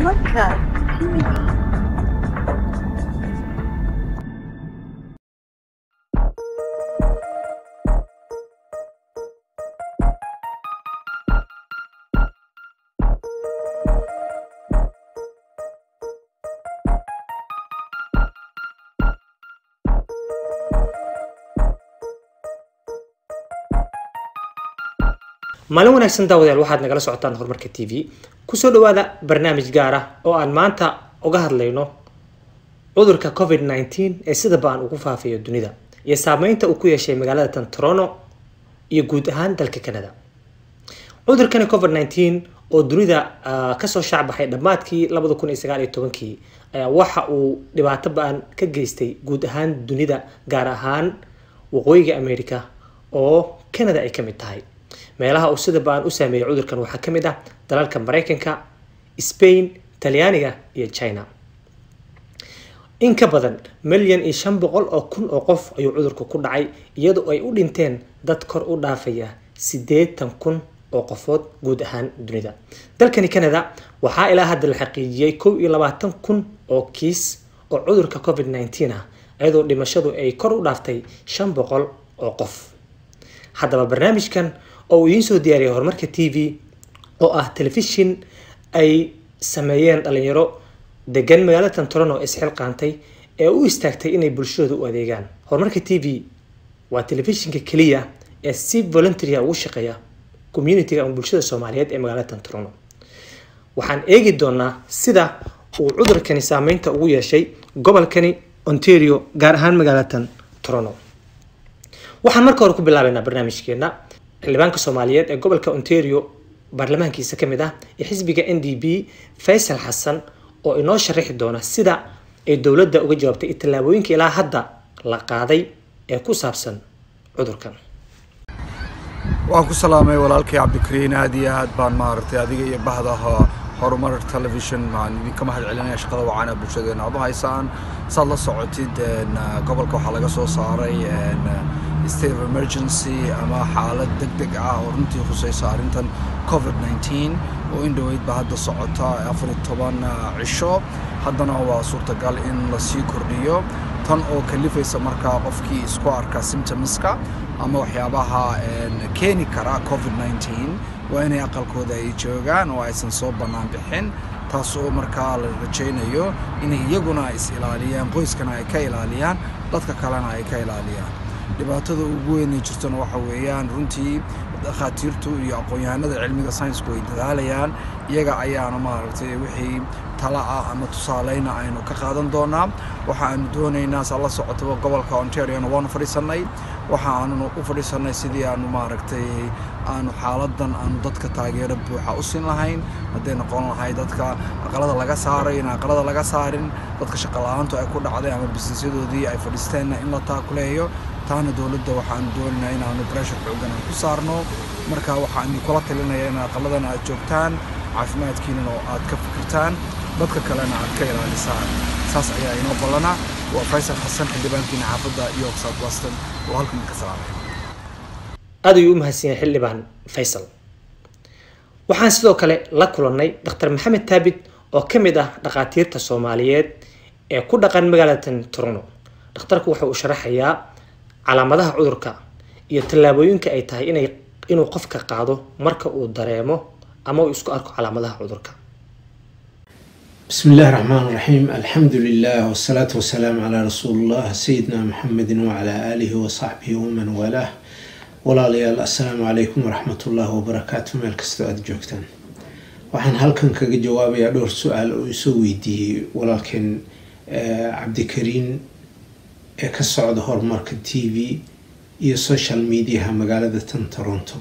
Podcast TV. maalin wanaagsan daawadayaal waxaad nagala socotaan horumarka t v kusoo dhawaada barnaamij gaar ah oo aan maanta uga hadlayno cudurka covid 19 ee sida ba-an ugu faafayo dunida iyo saameynta uu ku yeeshay magaalada tan toronto iyo guud ahaan dalka canada cudurkani covid 19 oo dunida ah, kasoo shaacbaxay dhammaadkii labada kun iyo sagaal iyo tobankii ayaa waxa uu dhibaato ba-an ka geystay guud ahaan dunida gaar ahaan waqooyiga america oo canada ay ka mid tahay meelaha uu sida ba-an u saameeyay cudurkan waxaa ka mid ah dalalka mareykanka spain talyaaniga iyo china in ka badan milyan iyo shan boqol oo kun oo qof ayuu cudurku ku dhacay iyadoo ay u dhinteen dad kor u dhaafaya siddeetan kun oo qofood guud ahaan dunida dalkani canada waxaa ilaa hadda la xaqiijiyey kow iyo labaatan kun oo kiis oo cudurka covid 19 ah iyadoo dhimashadu ay kor u dhaaftay shan boqol oo qof haddaba barnaamijkan oo uu idiin soo diyaariyay horumarka t v oo ah telefishin ay sameeyeen dhalinyaro degan magaalada toronto isxilqaantay ee u istaagtay inay bulshadooda u adeegaan horumarka t v waa telefishinka keliya ee si voluntaria ugu shaqeeya communitiga ama bulshada soomaaliyeed ee magaalada toronto waxaan eegi doonaa sida uu cudurkani saameynta ugu yeeshay gobolkani ontario gaar ahaan magaalada toronto waxaan marka hore ku bilaabeynaa barnaamijkeena xildhibaanka soomaaliyeed ee gobolka ontario baarlamaankiisa kamid ah ee xisbiga n d b faysal xasan oo inoo sharaxi doona sida ay dowladda uga jawaabtay tallaabooyinka ilaa hadda la qaaday ee ku saabsan cudurkan waan ku salaamay walaalkay cabdikariin aad iyo aad baan maaragtay adiga iyo bahda ho- horumar television waxaan idinka mahad celinaya shaqada wacaana bulshadeena aad u haysaan saad la socotid een, uh, gobolka waxaa laga soo saaray een, uh, state of emergency ama xaalad deg deg ah oo runtii khusaysa arrintan covid 19 oo in dhoweyd ba hadda socota afar iyo toban uh, cisho haddana waa suurtagal in lasii kordhiyo tan oo kalifaysa markaa qofkii isku arka symptomska ama waxyaabaha een, keeni kara covid 19 waa inay aqalkooda ay joogaan oo aysan soo bannaan bixin taas oo markaa la rajaynayo inay iyaguna is ilaaliyaan qoyskana ay ka ilaaliyaan dadka kalena ay ka ilaaliyaan dhibaatada ugu weynay jirtona waxa weeyaan runtii dhakhaatiirtu iyo aqoon-yahanada cilmiga saynsku ay dadaalayaan iyaga ayaana maaragtay wixii tala ah ama tusaaleyna aynu ka qaadan doonaa waxa aanu doonaynaa saa la socotaba gobolka ontariona waanu fadhiisannay waxa aanu u fadhiisannay sidii aanu maaragtay aanu xaaladan aanu dadka taageero buuxa u siin lahayn hadday noqon lahay dadka aqalada laga saaray in aqalada laga saarin dadka shaqala-aantu ay ku dhacday ama bisnisyadoodii ay fadhiisteenna in la taakuleeyo taana dowladda waxaanu doonaynaa inaanu breshar xoogan aan ku saarno marka waxaan idinkula talinaya in aqaladana aad joogtaan caafimaadkiinana oo aad ka fikirtaan dadka kalena aad ka ilaalisaan saas ayaa inoo ballana waa faysal xasan xildhibaankiina xaafadda york south weston oo halkan ka salaamay aad ayuu u mahadsan yahay xildhibaan faysal waxaan sidoo kale la kulannay dr maxamed taabit oo ka mid ah dhakhaatiirta soomaaliyeed ee ku dhaqan magaalada toronto dhakhtarku waxa uu sharaxayaa calaamadaha cudurka iyo tallaabooyinka ay tahay inay inuu qofka qaado marka uu dareemo ama uu isku arko calaamadaha cudurka بسم الله الرحمن الرحيم الحمد لله والصلاة والسلام على رسول الله سيدنا محمد وعلى آله وصحبه ومن والاه ولا ليال السلام عليكم ورحمة الله وبركاته مeel kastoo aada joogtaan waxaan halkan kaga jawaabayaa dhowr su-aal oo isoo weydiiyey walaalkeen eh, cabdikariin ee ka socda horumarka t v iyo social mediaha magaalada tan toronto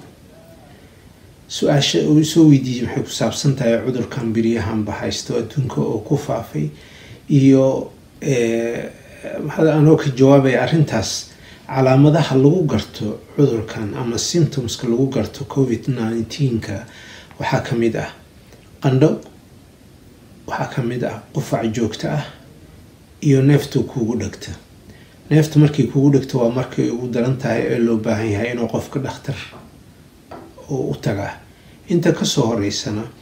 su-aasha uu isoo weydiiyey maxay ku saabsan tahay cudurkan biryahanba haysto adduunka oo ku faafay iyo eh, waxaa anoo ka jawaabaya arrintaas calaamadaha lagu garto cudurkan ama symptomska lagu garto covid 19ka waxaa ka mid ah qandho waxaa ka mid ah qufac joogto ah iyo neeftu kuugu dhegta neefta markay kuugu dhegto waa markay ugu daran tahay ee loo baahan yahay inuu qofka dhakhtar oo u tagaa inta kasoo horeysana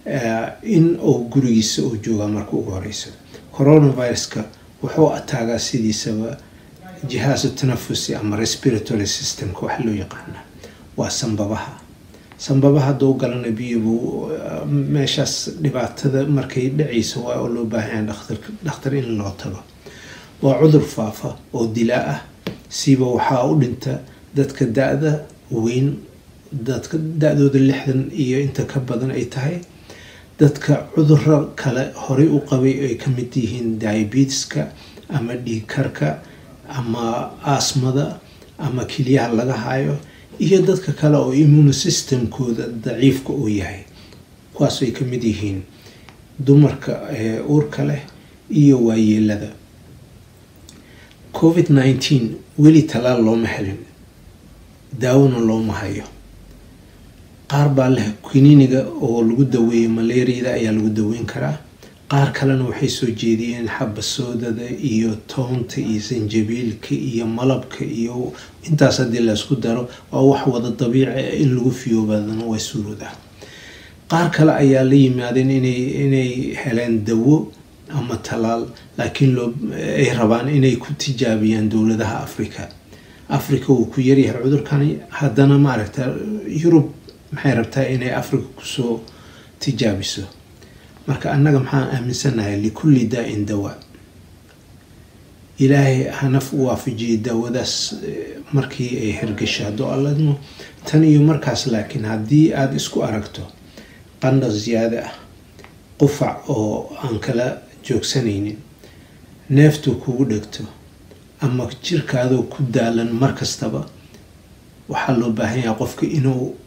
in uu gurigiisa uu joogaa marka ugu horeysa coronaviruska wuxuu ataagaa sidiisaba jihaasu tanafusi ama respiratory systemka waxa loo yaqaana waa sanbabaha sanbabaha hadduu galana biyobuu meeshaas dhibaatada markay dhacaysa waa oo loo baahanya dhakhtar in loo tago waa cudur faafa oo dilaa ah siba waxaa u dhinta dadka da-da weyn dadka da-dooda lixdan iyo inta ka badan ay tahay dadka cuduro kale horey u qabay ay ka mid yihiin diabetiska ama dhiigkarka ama asmada ama keliyaha laga hayo iyo dadka kale oo immune systemkooda daciifka uu yahay kuwaas ay ka mid yihiin dumarka uurka leh iyo waayeelada covid nineteen weli talaal looma helin daawona looma hayo qaar baa leh kiniiniga oo lagu daweeyo malaariyada ayaa lagu daweyn karaa qaar kalena waxay soo jeediyeen xabasoodada iyo toonta iyo sanjabiilka iyo malabka iyo intaas haddii laysku daro waa wax wada dabiici in lagu fiyoobadana waa suurooda qaar kale ayaa la yimaadeen inay heleen dawo ama talaal laakiin ay rabaan inay ku tijaabiyaan dowladaha africa africa wuu ku yaryahay cudurkani haddana maaragta yurub maxay rabtaa inay africa kusoo tijaabiso marka annaga maxaan aaminsanahay likulli daa-in dawaa ilaahay hanaf u waafajiyay daawadaas markii ay hirgasho hadduu alladmo tan iyo markaas laakiin haddii aada isku aragto qandha ziyaada ah qufac oo aan kala joogsanaynin neeftu kugu dhegto ama jirkaadoo ku daalan mar kastaba waxaa loo baahan yahay qofka inuu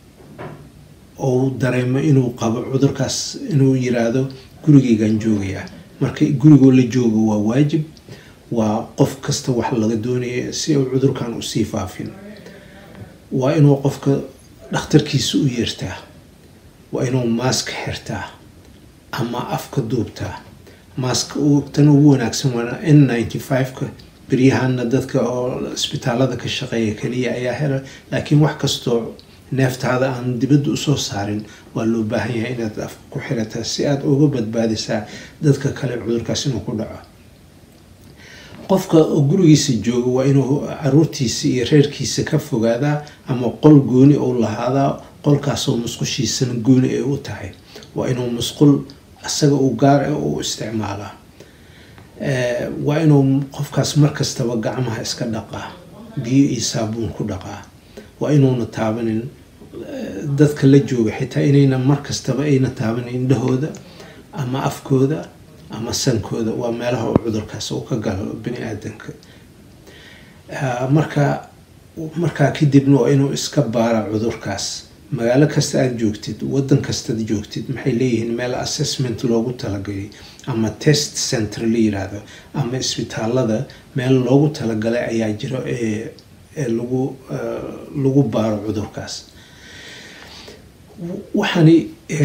uu dareemo inuu qabo cudurkaas inuu yiraahdo gurigeygaan joogayaa marka gurigoo la joogo waa waajib waa qof kasta wax laga doonaya si uu cudurkan usii faafin waa inuu qofka dhakhtarkiisa u yeertaa waa inuu maaska xirtaa ama afka duubtaa maaska tan ugu wanaagsan waa n ninety five-ka beryahana dadka oo isbitaalada ka shaqeeya keliya ayaa hela laakiin wax kastoo neeftaada aan dibadda usoo saarin waa loo baahan yahay inaad afka ku xirataa si aada uga badbaadisaa dadka kale cudurkaas inuu ku dhaco qofka oo gurigiisa jooga waa inuu caruurtiisa iyo reerkiisa ka fogaadaa ama qol gooni uu lahaadaa qolkaasoo musqushiisana gooni ay u tahay waa inuu musqul isaga uu gaar u isticmaalaa waa inuu qofkaas markastaba gacmaha iska dhaqaa biyo iyo saabuun ku dhaqaa waa inuuna taabanin dadka la jooga xitaa inayna markastaba ayna taabanin indhahooda ama afkooda ama sankooda waa meelaha uu cudurkaas uu ka galo bani aadanka marka markaa kadibna waa inuu iska baara cudurkaas magaalo kasta aada joogtid wadan kastaad joogtid maxay leeyihiin meel assessment loogu talagalay ama test center la yiraahdo ama isbitaalada meel loogu talagalay ayaa jiro ee lagu lagu baaro cudurkaas waxaani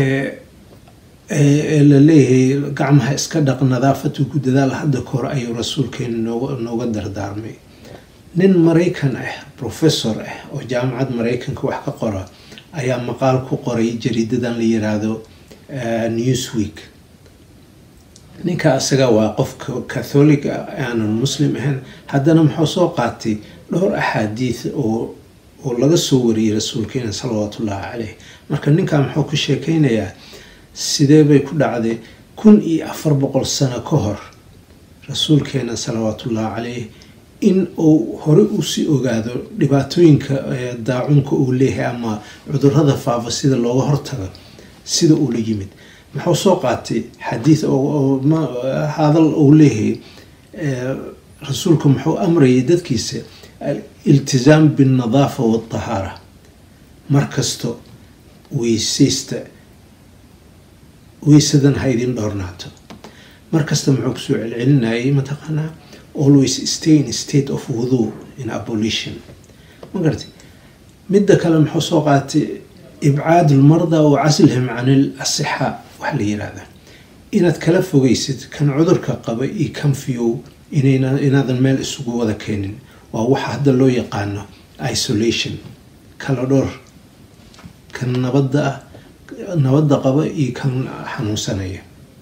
la leeyahay gacmaha iska dhaq nadaafatu ku dadaal hadda ka hor ayuu rasuulkeena nooga nooga dardaarmay nin maraykan ah professor ah oo jaamacad maraykanka wax ka qora ayaa maqaal ku qoray jariidadan la yiraahdo newsweek ninka isaga waa qofka catholic ah aanan muslim ahayn haddana muxuu soo qaatay dhowr axaadiid oo oo laga soo wariyey rasuulkeena salawaatullaahi caleyh marka ninkan muxuu ka sheekeynayaa sidee bay ku dhacday kun iyo afar boqol sano ka hor rasuulkeena salawaatullaahi caleyh in uu horey usii ogaado dhibaatooyinka daacunka uu leeyahay ama cudurada faafa sida looga hortago sida uu la yimid muxuu soo qaatay xadiid hadal uu leeyahay rasuulku muxuu amrayay dadkiisa iltizaam binnadaafa waatahaara markasto weysaysta weysadan ha idin dhoornaato markasta muxuu kusoo celcelinayay mataqaanaa always stay in state of wudu in abolition ma garati midda kale muxuu soo qaatay ibcaad lmarda wa caslihim can il asixa wax la yiraahda inaad kala fogeysid kan cudurka qaba iyo kan fiyow inaadan meel isugu wada keenin waa waxa hadda loo yaqaano isolation kala dhowr kan nabadda ah nabadda qaba iyo kan xanuunsanaya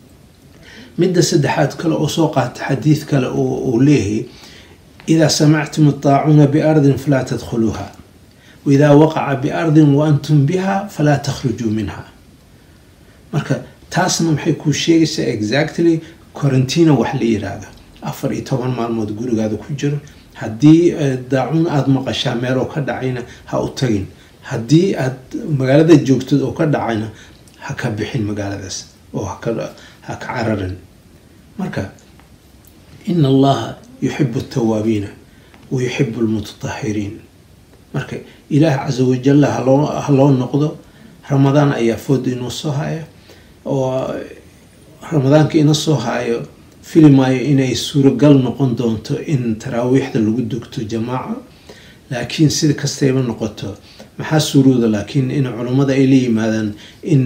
midda saddexaad kale oo soo qaata xadiid kale uu leeyahay idaa samactum adaacuuna biardin falaa tadkhuluuha waidaa waqaca biardin wa antum biha falaa takhrujuu minha marka taasna maxay kuu sheegaysaa exactly quarantina wax la yiraahdo afar iyo toban maalmood gurigaada ku jiro haddii daacuun aada maqashaa meel oo ka dhacayna ha u tagin haddii aad magaalada joogtid oo ka dhacayna ha ka bixin magaaladaas oo ha ka cararin marka ina allaha yuxibu altawaabiina wa yuxibu almutatahiriin marka ilaah casa wajalla haloo ha loo noqdo ramadaan ayaa fooda inoo soo haya oo ramadaanka ina soo hayo filimaayo inay suuragal noqon doonto in taraawiixda lagu dugto jamaaca laakiin sida kastayba noqoto maxaa suurooda laakiin in culammada ay la yimaadaan in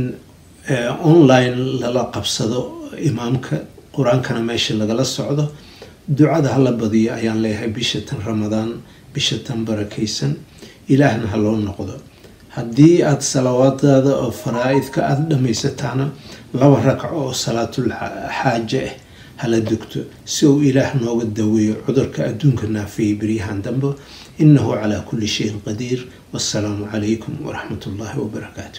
online lala qabsado imaamka qur-aankana meesha lagala socdo ducada hala badiyo ayaan leeyahay bisha tan ramadaan bisha tan barakaysan ilaahna ha loo noqdo haddii aada salawaadaada oo faraa-idka aada dhammaysataana laba ragco oo salaatul xaaje ah hala dugto si uu ilaah nooga daweeyo cudurka adduunka naafiyay beryahan dambe inahu calaa kulli shayin qadiir wassalaamu calaykum waraxmat ullaahi wabarakaatu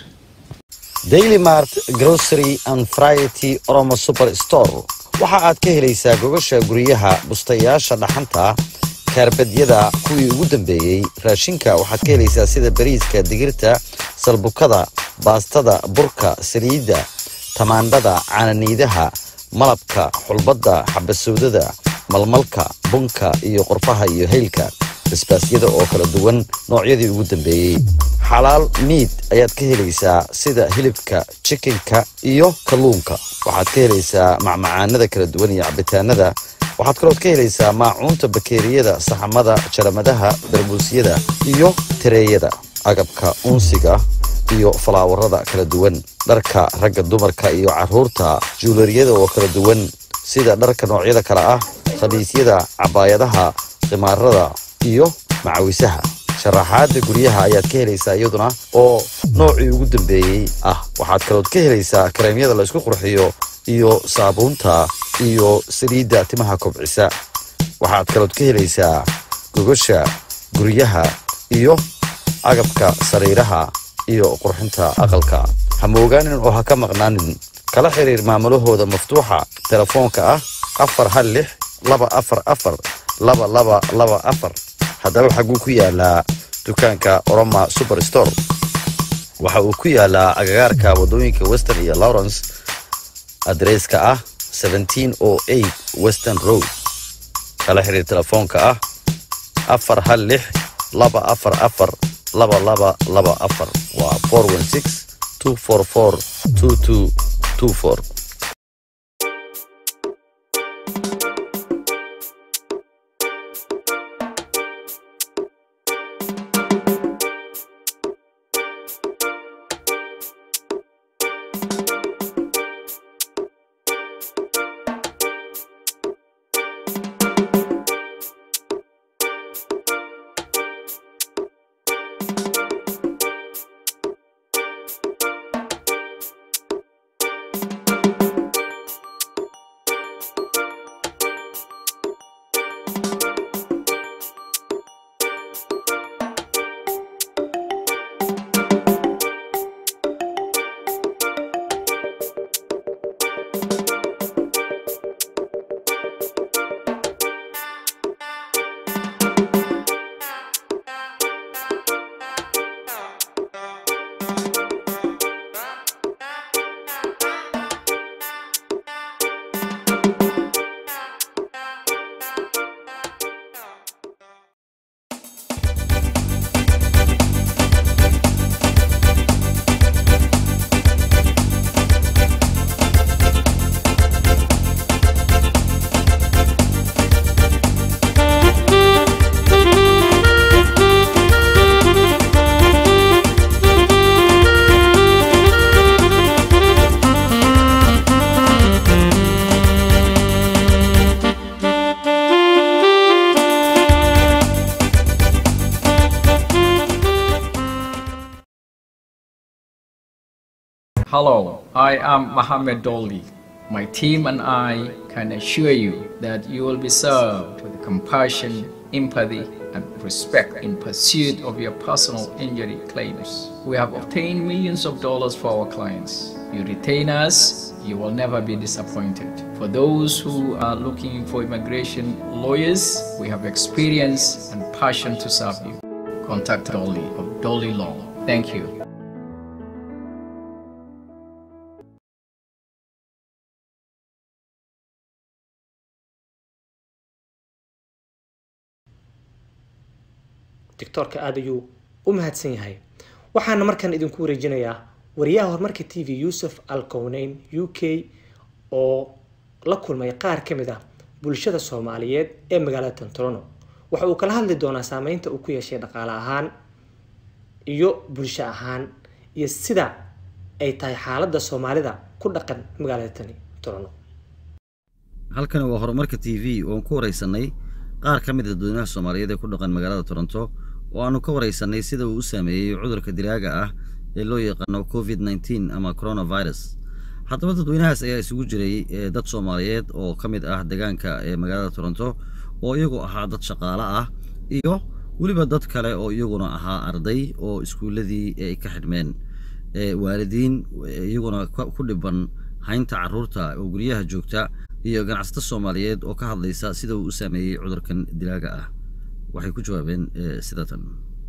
daily mart grocery and variety oromo super store waxa aad ka helaysaa gogasha guryaha bustayaasha dhaxanta kaarbadyada kuwii ugu dambeeyey raashinka waxaad ka helaysaa sida bariiska digirta salbukada baastada burka saliidda tamaandhada caananiidaha malabka xulbadda xabasowdada malmalka bunka iyo qorfaha iyo haylka basbaasyada oo kala duwan noocyadii ugu dambeeyey xalaal miid ayaad ka helaysaa sida hilibka jikinka iyo kalluunka waxaad ka helaysaa macmacaanada kala duwan iyo cabitaanada waxaad kalood ka helaysaa maacuunta bakeeriyada saxamada jaramadaha darbuusyada iyo tareeyada agabka unsiga iyo falaawarada kala duwan dharka ragga dumarka iyo caruurta juulariyada oo kala duwan sida dharka noocyada kale ah khamiisyada cabaayadaha khimaarada iyo macawisaha sharaxaada guryaha ayaad ka helaysaa iyaduna oo noocii ugu dambeeyey ah waxaad kalood ka helaysaa kareemyada la isku qurxiyo iyo saabuunta iyo saliidda timaha kobcisa waxaad kalood ka helaysaa gogasha guryaha iyo agabka sariiraha iyo qurxinta aqalka ha moogaanin oo ha ka maqnaanin kala xiriir maamulahooda maftuuxa telefoonka ah afar hal lix laba afar afar laba laba laba afar haddaba xaguu ku yaalaa dukaanka oroma super store waxa uu ku yaalaa agagaarka wadooyinka western iyo lawrence adresska ah western road kala xiriir telefoonka ah afar hal lix laba afar afar laba laba laba afar waa four one six two four four two two two four Hello, I am Mohammed Dolly. My team and I can assure you that you will be served with compassion, empathy, and respect in pursuit of your personal injury claims. We have obtained millions of dollars for our clients. You retain us, you will never be disappointed. For those who are looking for immigration lawyers, we have experience and passion to serve you. Contact Dolly of Dolly Law. Thank you. doctoorka aada ayuu u mahadsan yahay waxaana markan idinku wareejinayaa wariyaha horumarka t v yuusuf alkowneyn u k oo la kulmay qaar ka mid ah bulshada soomaaliyeed ee magaalada tantorono waxa uu kala hadli doonaa saameynta uu ku yeeshay dhaqaale ahaan iyo bulsho ahaan iyo sida ay tahay xaaladda soomaalida ku dhaqan magaalada tani torono halkani waa horumarka t v oon ku waraysanay qaar ka mid a dadweynaha soomaaliyeed ee ku dhaqan magaalada toronto oo aanu ka waraysanay sida uu u saameeyey cudurka dilaaga ah ee loo yaqaano covid nneteen ama coronavirus haddaba dadweynahaas ayaa isugu jiray dad soomaaliyeed oo ka mid ah deegaanka ee magaalada toronto oo iyagu ahaa dad shaqaale ah iyo weliba dad kale oo iyaguna ahaa arday oo iskuulladii ay ka xidhmeen waalidiin iyaguna ku dhiban haynta caruurta oo guryaha joogta iyo ganacsato soomaaliyeed oo ka hadlaysa sida uu u saameeyey cudurkan dilaaga ah waxay ku jawaabeen sida tan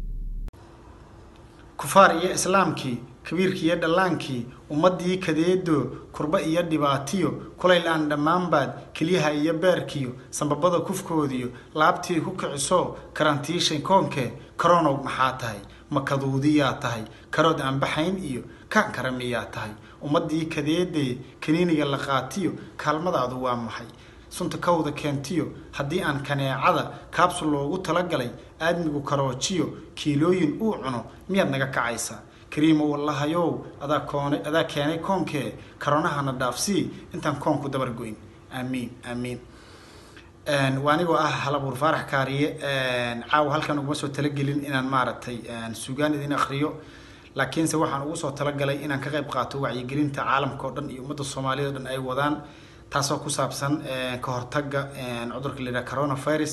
kufaar iyo islaamkii kabiirkii iyo dhallaankii ummaddii kadeedo kurba iyo dhibaatiyo kulayl aan dhammaanbaad kelyaha iyo beerkiyo sambabada kufkoodiyo laabtii ku kiciso karantiishay koonkee karonow maxaa tahay makaduudiyaa tahay karood aan baxayn iyo kaan karamiyaa tahay ummaddii kadeedee kaniiniga la qaatiyo kaalmadaadu waa maxay sunta kawda keentiyo haddii aan kaneecada kaabsul loogu talagalay aadmigu karoojiyo kiilooyin uu cuno miyaad naga kacaysaa kariimo wallahayow adaa koonay adaa keenay koonkee karonahana dhaafsii intaan koonku dabargoyn aamiin aamiin waa anigoo ah halabuur faarax kaariye caawa halkan uguma soo talagelin inaan maaragtay sugaan idin akriyo laakiinse waxaan ugu soo talagalay inaan ka qayb qaato wacyigelinta caalamka oo dhan iyo ummadda soomaaliyad o dhan ay wadaan taasoo ku saabsan ka hortagga cudurka la yidhaha coronavirus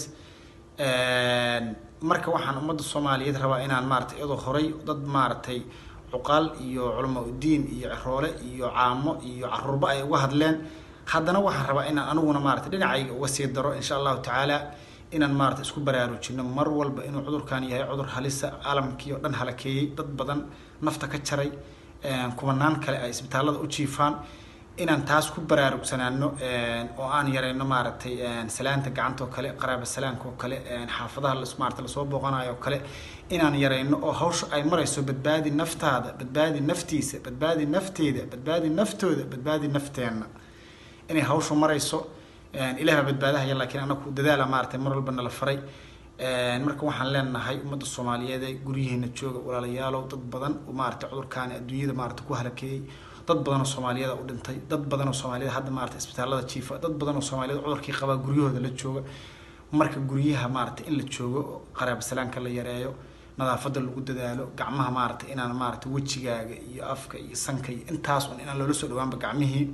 marka waxaan ummadda soomaaliyeed rabaa inaan maaragtay iyadoo horay dad maaragtay cuqaal iyo culama udiin iyo ciroole iyo caamo iyo caruurba ay uga hadleen haddana waxaan rabaa inaan aniguna maaragtay dhinacayga uga sii daro insha allahu tacaala inaan maaragtay isku baraarujino mar walba inuu cudurkan yahay cudur halisa caalamkii oo dhan halakeeyey dad badan nafta ka jaray kumanaan kale ay isbitaallada u jiifaan inaan taas ku baraarugsanaano oo aan yareyno maaragtay salaanta gacanta oo kale qaraaba salaanka oo kale xaafadaha maarata lasoo booqanayo oo kale inaan yareyno oo hawsha ay marayso badbaadi naftaada badbaadi naftiisa badbaadi nafteeda badbaadi naftooda badbaadi nafteenna inay hawshu marayso ilaah baa badbaadahaya laakiin anaku dadaala maaragtay mar walba nala faray marka waxaan leenahay ummadda soomaaliyeed ee guryihiina jooga walaalayaalow dad badan maaragtay cudurkaani adduunyada maaragtay ku halakeeyey dad badan oo soomaaliyada u dhintay dad badan oo soomaaliyada hadda maaragtay isbitaallada jiifa dad badan oo soomaaliyada cudurkii qabaa guryahooda la jooga marka guryaha maaragtay in la joogo qaraaba salaanka la yareeyo nadaafada lagu dadaalo gacmaha maaragtay inaan maaragtay wejigaaga iyo afka iyo sanka iyo intaas un inaan loola soo dhawaanba gacmihii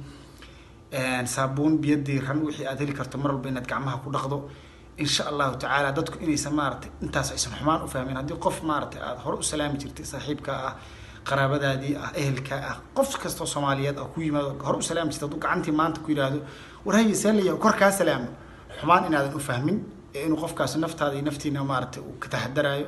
saabuun biyo diiran wixii aad heli karto mar walba inaad gacmaha ku dhaqdo insha allahu tacaala dadku inaysan maaragtay intaas aysan xumaan u fahmin haddii qof maaragtay aada hore u salaami jirtay saaxiibka ah qaraabadaadii ah ehelka ah qof kastoo soomaaliyeed ah ku yimaado hore u salaami jirta hadduu gacantii maanta ku yidhaahdo war haye saalaya kor kaa salaamo xumaan inaadan u fahmin ee inuu qofkaasi naftaada iyo naftiina maaragtay uu ka taxadaraayo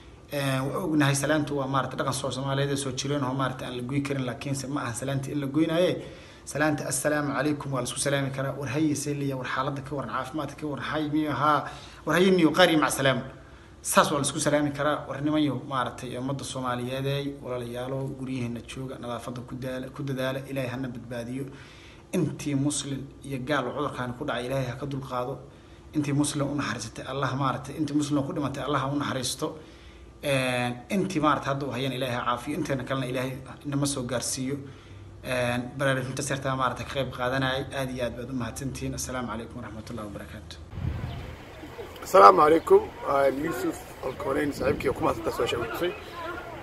waa ognahay salaantu waa maaragtay dhaqan soo soomaaliyeed ee soo jireen oo maaragtay aan la goy karin laakiinse ma ahan salaantii in la goynaaye salaanta assalaamu calaykum waa laisku salaami karaa war haye seliya war xaaladda ka waran caafimaadka ka waran hay miyo haa war haye niyo qaari mac salaamo saas waa laisku salaami karaa war nimanyo maaragtay ummadda soomaaliyeeday walaalayaalo guryaheena jooga nadaafadda ku daala ku dadaala ilaahay hana badbaadiyo intii muslim iyo gaal oo cudurkaani ku dhacay ilaahay ha ka dulqaado intii muslim u naxariisatay allah maaragtay intii muslim ku dhimatay allah ha u naxariisto intii maaragtay hadda u hayaan ilaahay ha caafiyo inteena kalena ilaahay inama soo gaarsiiyo baraarujinta seertaa maaragtay ka qayb qaadanayay aad iyo aad baad u mahadsantihiin assalaamu calaykum waraxmat ullahi wabarakaatu السلام عليكم آه، يوسف الكونين صاحبك وكما تتصل شوي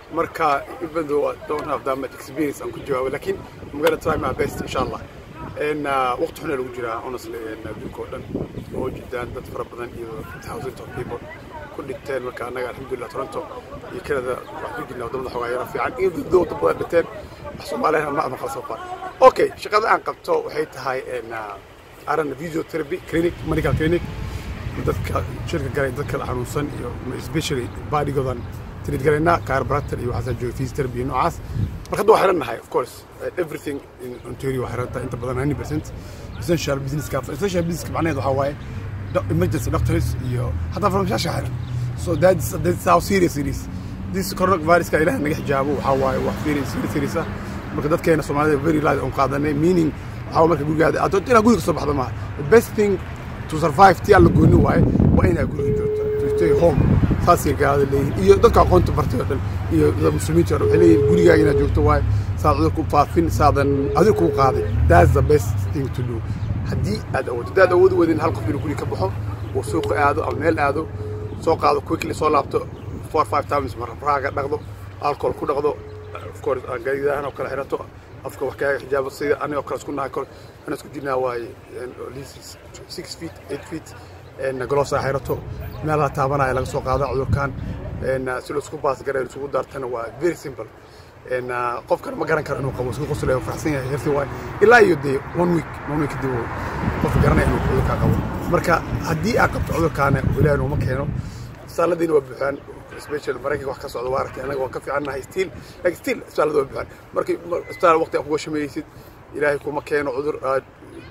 marka even though I don't have that much experience aan ku jawaabo lakin I'm gonna try my best insha allah n waqti xuna lagu jiraa honestly adduunka oo dhan oo jidaan dad fara badan iyo thousands of people ku dhinteen marka annaga alxamdulillah toronto iyo canada waxaan ku jirnaa wadamada xogaa yara fiican iyo dad dad badan dhinteen wax soomaaliyana ma ama kala far okay shaqada aan qabto waxay tahay n arana physiotherapy clinic medical clinic dadka shirka galay dadka xanuunsan iyo especially badigoodan trid galaynaa chiropractor iyo waxaasaan jooga physiotherapy iyo noocaas marka hadda waa xiran nahay of course everything in ontario waa xiran tahay inta badan 90 percent essential business ka essential business ka macnaheedu waxaa waaye emergency doctors iyo hataa farmashaasha xiran so that's that's how serious it is this coronavirus ka ilaah naga xijaabo waxaa waaye wax serious serious ah marka dadkeena soomaalida very light on qaadanay meaning waxaa marka gurigaada aad inaad guriga soo baxdo maaha the best thing to survive tii alla gooni waaye waa inaad guriga joogto to stay home saasay gaalada leeyihin iyo dadka aqoonta bartay oo dhan iyo dad muslimiinta oo dhan waxay leeyihin gurigaaga inaad joogto waaye saad cudur ku faafin saadan adig kuu qaaday that's the best thing to do haddii aad awooddo haddaad awoodi weydin hal qof inuu guriga ka baxo uu suuqa aado ama meel aado soo qaado quickly soo laabto four five times marraaga dhaqdo alcohol ku dhaqdo of course aan garidahan oo kale xirato afka wax kaaga xijaabo sida anigoo kale isku nahay kole ana isku jirnaa waaye at least six feet eight feet goloosaa xirato meelaha taabanaya laga soo qaada cudurkan si la isku baas garay isugu daartana waa very simple qofkan ma garan karo inuu qabo isku qoslayo faraxsan yahay healthy waay ilaa iyo dee one week one week kadib qofka garanaya inuu cudurkaa qabo marka haddii aad qabto cudurkaana ilaahay nooma keeno isbitaalladiina waa buuxaan especially maraykanka wax ka socda waa aragtay annaga waan ka fiicannahay still like still isbitaallada waa buuxaan markii isbitaal waqti aad kuga shameeyeysid ilaahay kuma keeno cudur aad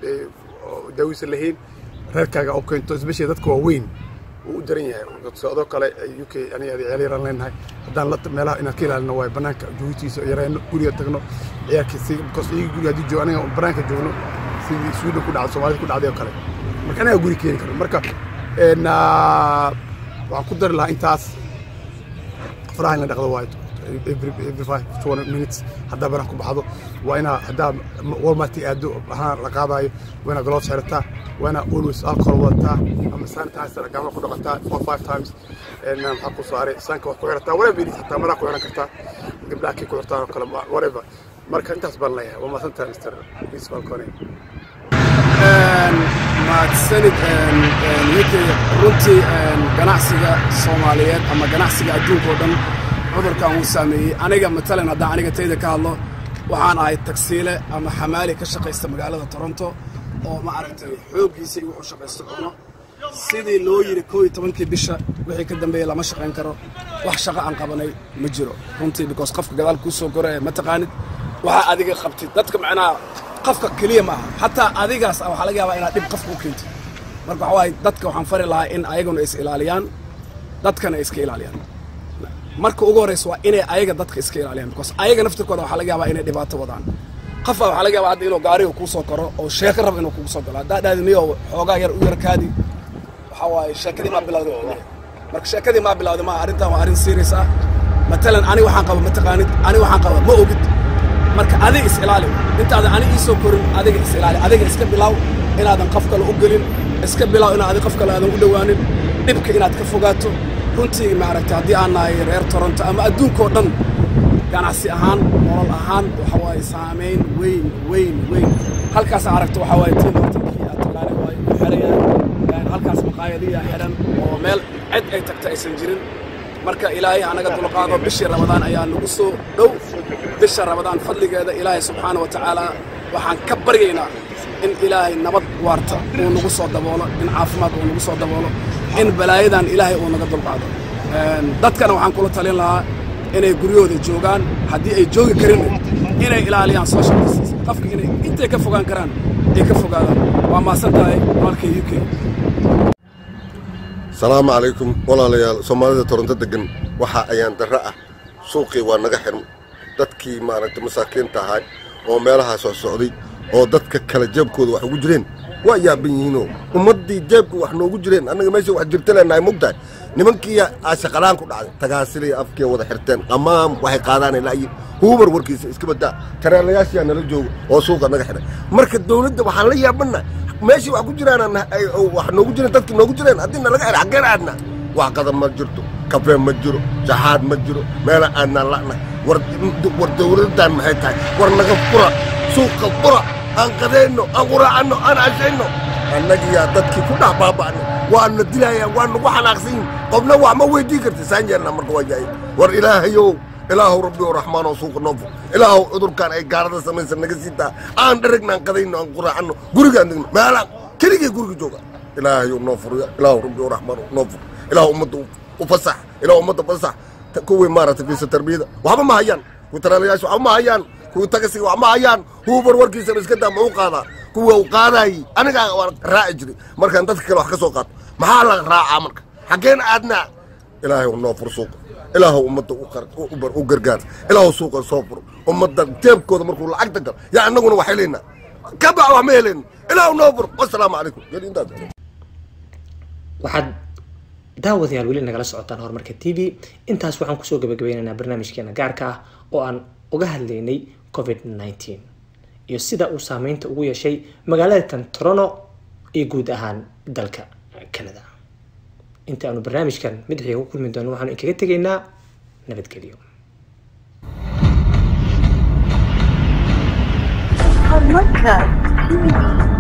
daawiisa lahayn reerkaaga oo keento especially dadka waaweyn uu u daran yahay socdo kale u k aniga ciyaal yaraan leenahay haddaan la meelaha inaan ka ilaalino waayo banaanka joogtiisa yareyno guriga tagno ciyaarkii si because iyaga guriga haddii joogo aniga banaanka joogno sidii sweden ku dhacday soomaalida ku dhacday oo kale marka anaga guri keeni karo marka waxaan ku dari lahaa intaas faraha in la dhaqdo waayo every every five twenty minutes haddaa banaan ku baxdo waa inaa haddaa walmarti aado ahaan la qaadayo waa inaa gloves xirataa waa inaa always alcohol wadataa ama sanitizer gacmaha ku dhaqataa four five times maxaa ku saaray sanka wax ku xirataa whatever it is hataa maraa ku xiran kartaa gabdhaha kii ku xirtaan oo kale whatever marka intaas baan leeyahay waa maasantahay mr peace falcone mahadsanid uk runtii ganacsiga soomaaliyeed ama ganacsiga adduunka oo dhan cudurkan wuu saameeyey aniga matalan haddaan aniga tayda ka hadlo waxaan ahay tagsiile ama xamaali ka shaqaysta magaalada toronto oo ma aragtay xooggiisa iyo wuxuu shaqaysto cuno sidii loo yidhi koo iyo tobankii bisha wixii ka dambeeyey lama shaqayn karo wax shaqo aan qabanay ma jiro runtii because qofka gadaal kuu soo koraya ma taqaanid waxaa adiga qabtid dadka macnaha qofka keliya ma aha xataa adigaas waxaa laga yaabaa inaad dhib qofka u keentid marka waxa waaye dadka waxaan fari lahaa in ayaguna is ilaaliyaan dadkana iska ilaaliyaan marka ugu horreysa waa inay ayaga dadka iska ilaaliyaan because ayaga naftirkooda waxaa laga yaabaa inay dhibaato wadaan qofa waxaa laga yaabaa hadda inuu gaariga kuu soo koro oo sheeko rab inuu kugu soo galo haddaa dhahdi niyo xoogaa yar u yarkaadi waxaa waaye sheekadii maa bilawday marka sheekadii maa bilawday maa arrintan waa arrin serious ah matalan ani waxaan qaba ma taqaanid ani waxaan qaba ma ogid marka adiga is ilaali intaadan ani ii soo korin adiga is ilaali adiga iska bilaw inaadan qof kale u gelin iska bilaw inaad adi qof kale aadan u dhowaanin dhibka inaad ka fogaato runtii maaragtay haddii aan nahay reer toronto ama adduunkao dhan ganacsi ahaan nolol ahaan waxa waaye saamayn weyn weyn weyn halkaas aragto waxa waaye tiimartinkii aad taqaani waaye u xiran yahay halkaas maqaayadiya xiran oo meel cid ay tagta aysan jirin marka ilaahay anaga dulqaado bishii ramadaan ayaa nagu soo dhow bisha ramadaan fadligeeda ilaahay subxaana wa tacaala waxaan ka baryaynaa in ilaahay nabad waarta uu nagu soo daboolo in caafimaad uu nagu soo daboolo in balaayadan ilaahay uu naga dulqaado dadkana waxaan kula talin lahaa inay guryahooda joogaan haddii ay joogi karin inay ilaaliyaan social distance qofka inay intay ka fogaan karaan ay ka fogaadaan waa maasan tahay walka u k salaamu calaykum walaalayaal soomaalida toronto degan waxa ayaan darro ah suuqii waa naga xirm dadkii maaragtay masaakiinta ahay oo meelahaa soo socday oo dadka kale jeebkooda wax ugu jireen waa yaaban yihiinoo ummaddii jeebka wax noogu jireen annaga meesha wax jirta leenahay mogtahay nimankii shaqalaan ku dhacday tagaasilay afkii wada xirteen qamaam waxay qaadaan ilaayi huubar warkiisa iska badaa tareelayaashiyaa nala jooga oo suuqa naga xidhay marka dawladda waxaan la yaabana meeshii wax ku jiraan wax noogu jireen dadkii noogu jireen haddii nalaga xidhay xaggeen aadna wax qadan ma jirto kafee ma jiro jaxaad ma jiro meela aadnaan la'nahay war war dawladdan maxay tahay war naga fura suuqa fura aan qadayno aan quraacanno aan cashayno annagiyaa dadkii ku dhex baaba'nay waana dilayaan waa nagu xanaaqsan yihin qofna wax ma weydii karti saan yeelnaa marka waa yahay war ilaahayow ilaahow rabbi oo raxmaanoo suuqa noo fur ilaahow cudurkaan ay gaalada samaysan naga sii taa aan dheragna aan qadayno aan quraacanno gurigaan degno meelaan keligii guriga jooga ilaahayow noo furya ilaahow rabbi oo raxmaan noo fur ilaahow ummadda u fasax ilaahow ummadda fasax kuwii maaragtay fiisa tarbiyada waxba ma hayaan kuwii taraalayaasha waxba ma hayaan kuwii tagasiga wax ma hayaan huubar warkiisaba iska daa ma u qaadaa kuwa u qaadaayey anigaa waan raaci jiray markaan dadka kale wax ka soo qaato maxaa la raacaa marka xaggeen aadnaa ilaahay noo fur suuqa ilaahow ummadda u gargaar ilaahow suuqa soo furo ummadda jeebkooda markuu lacagta galo yaa annaguna wax helaynaa ka bax wax ma helayno ilaahow noo fur wasalaamu calaykum intaas waxaad daawadayaal weli nagala socotaan horumarka t v intaas waxaan kusoo gabagabeynaynaa barnaamijkeena gaarka ah oo aan uga hadlaynay covid nneteen iyo sida uu saameynta ugu yeeshay magaalada tan toronto iyo guud ahaan dalka canada inta aanu barnaamijkan madaxiga ku kulmi doono waxaanu inkaga tegaynaa nabadgelyo Horumarka TV.